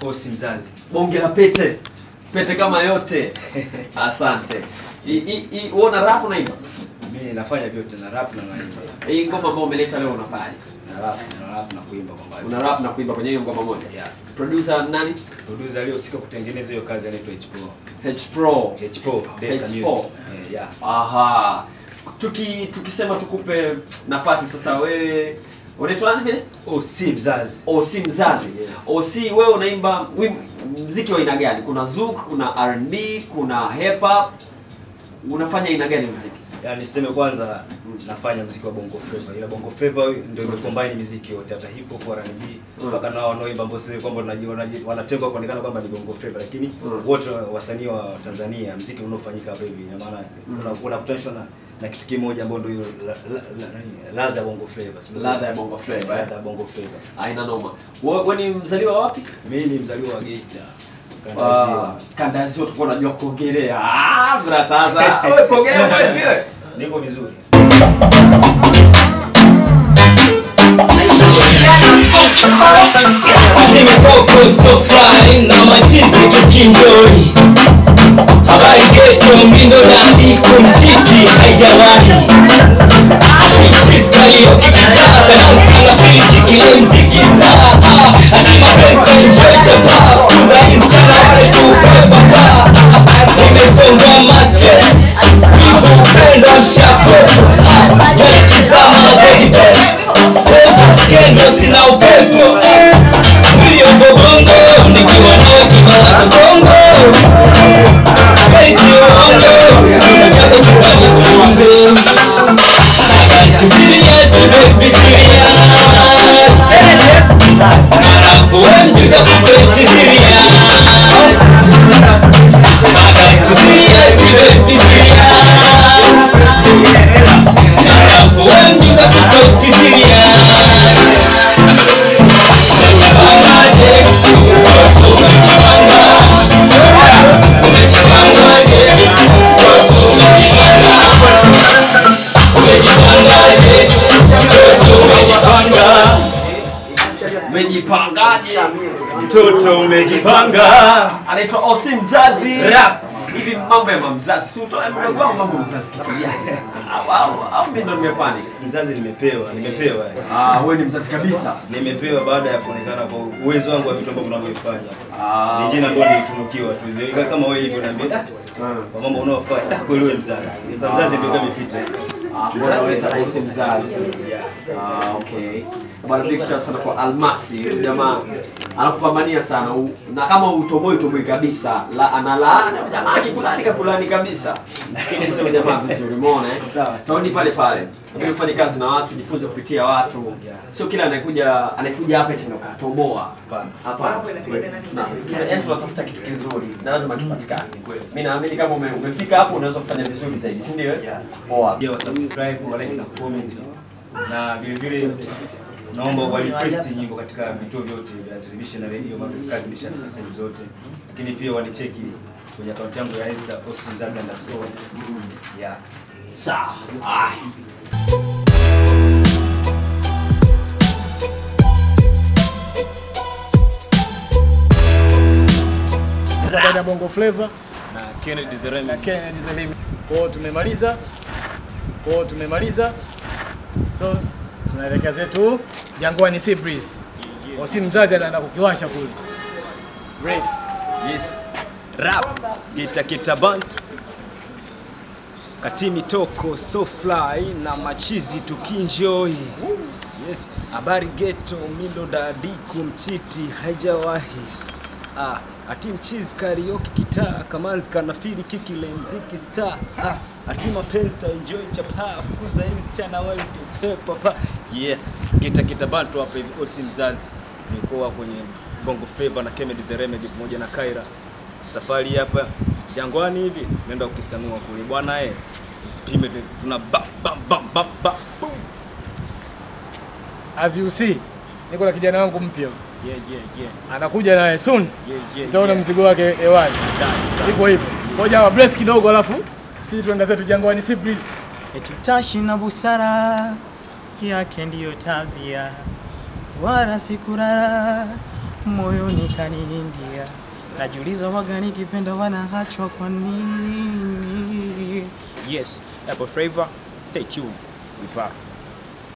Osi mzazi. bonge la pete pete kama yote asante I- i- i- wewe una rap unaimba Mimi nafanya vyote na rap na naimba. hii ngoma ambayo umeleta leo unafanya Na rap na rap na kuimba kwa mbali. una rap na kuimba kwenye hiyo ngoma moja Yeah. producer nani Producer aliyehusika kutengeneza hiyo kazi anaitwa H Pro. H Pro H Pro Delta H Music. Pro. Eh, yeah. aha tuki tukisema tukupe nafasi sasa wewe unaitwa nani vile Osi mzazi. OC mzazi Yeah. OC wewe unaimba wim- mziki wa aina gani kuna zouk kuna R&B kuna hip hop unafanya aina gani ya muziki Yaani niseme kwanza nafanya muziki wa bongo flava. Ila bongo flava ndio imecombine muziki yote hata hip hop R&B Mm. mpaka nao wanaoimba ambao sio kwamba wanaji- wanaji- wanatengwa kuonekana kwamba ni bongo flava lakini Mm. wote wasanii wa Tanzania muziki unaofanyika hapa hivi ina maana una- unakutanishwa na na kitu kimoja ambao ndio hiyo la- la- la- nani, ladha ya bongo flava. Sio? Ladha ya bongo flava, eh? Ladha ya bongo flava. aina noma wewe wewe ni mzaliwa wapi Mimi ni mzaliwa wa Geita. Ah, Kandazio. kanda ya ziwa tulikuwa unajua kuongelea ah bra sasa wewe kuongelea kwa zile Niko vizuri. Zimetoko so fly na machizi tukinjoi habari geto mindo dandi kumchiti haijawahi atichiskaliyo kikitaa kadansi anafiki kile mziki staa ati mapesa enjoy chapa kuza ischana wale tupe baba nimesonga masters hivyo upendo mshapopo yalikizama gojipes skendo sina upepo Mlio bongo nikiwa nawe kimalaza bongo Kaisi uongo unataka kurani kulungu I got you serious baby serious Marafu wenjuza kupeti serious I got you serious baby serious Marafu wenjuza kupeti serious Umejipangaje? Mtoto umejipanga. Umejipangaje? Mtoto umejipanga. Umejipangaje? Mtoto umejipanga. umejipangaje Mtoto umejipanga. anaitwa OC mzazi Rap. hivi mambo ya mamzazi si utoe mdogo wangu mambo ya mzazi kitu gani au au au mimi ndo nimepani Mzazi nimepewa, nimepewa. ah wewe ni mzazi kabisa Nimepewa baada ya kuonekana kwa uwezo wangu wa vitu ambavyo ninavyofanya. ah Ni jina ambalo nilitunukiwa tu. Zilika kama wewe hivyo niambia, "Ah, kwa mambo unaofanya, ah, kweli wewe mzazi." Sasa mzazi ndio kama imepita. Ah, mbona unaita OC mzazi Yeah. Ah, okay. Bwana big shout sana kwa Almasi. Huyu Jamaa anakupambania sana U- na kama utoboi toboi kabisa. La analaani huyu jamaa akikulani kakulani kabisa. Msikilize huyu jamaa vizuri, umeona eh? Sawa. Saudi pale pale. Lakini ufanye kazi na watu, jifunze kupitia watu. Yeah. Sio kila anayekuja anayekuja hapa eti ndo katoboa. Hapana. Hapana. Tuna- tuna- yaani tunatafuta kitu kizuri na lazima kipatikane. Mimi naamini kama ume, umefika hapo unaweza kufanya vizuri zaidi, si ndio? Yeah. Poa. Pia wa subscribe, wa like na comment. Na vile vile naomba wa request nyimbo katika vituo vyote vya television na radio mambo kazi nimeshafika sehemu zote. Lakini pia wanicheki kwenye akaunti yangu ya Insta osimzazi underscore. Yeah. Sawa. Ai. baada ya Bongo Flava Na Kennedy Zeremi. na Kennedy the Limit. Kwa hiyo tumemaliza, kwa hiyo tumemaliza, so tunaelekea zetu Jangwani Sea Breeze. Osi mzazi anaenda kukiwasha kule race. Yes. Rap. Kita kita bantu. Katimi toko so fly na machizi tukinjoy. Yes. Habari geto mindo dadi kumchiti haijawahi. Ah, ati mchizi karaoke kitaa kamanzi kanafiri kikile mziki star. Ah, ati mapenzi ta enjoy chapa fukuza hizi chana wali pepa pa. Yeah. Kita kita bantu hapa hivi osi mzazi. Nilikuwa kwenye Bongo Flava na Kennedy the Remedy pamoja na Kaira. Safari hapa Jangwani hivi nenda ukisanua kule bwana eh. Usipime tu- tuna bam bam bam bam bam. boom. As you see, niko na kijana wangu mpya Yeah yeah yeah. anakuja naye soon, Yeah yeah. utaona yeah. mzigo wake hewani. Done, Iko hivyo, ngoja wa bless kidogo, alafu sisi tuenda zetu Jangwani Sea Breeze. Etutashi na busara yake ndiyo tabia, wala sikurara moyoni kaniingia, najiuliza waga nikipenda wanahachwa kwa nini? Yes, Apple Flavor, stay tuned. We back.